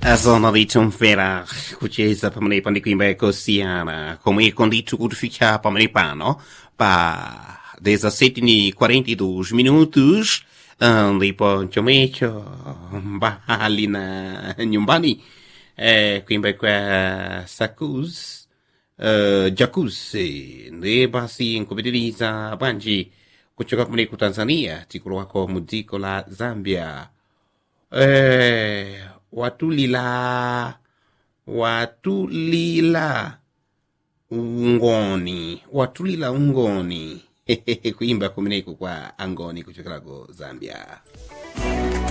zona litomvera kucheza pamene ndi kuimba yakosiyana komwe ndithu kutifikira pamene pano pa 17 ni 42 minutos ah, ndipo chomwecho mbali na nyumbani eh, kuimba kwa sakuz uh, jacuzzi ndi basi nkupitiriza bwanji kuchoka kumene ku tanzania tikulowako mu dziko la zambia eh, watulila watulila ungoni watulila ungoni kuimba kumeneku kwa angoni kuchokerako zambia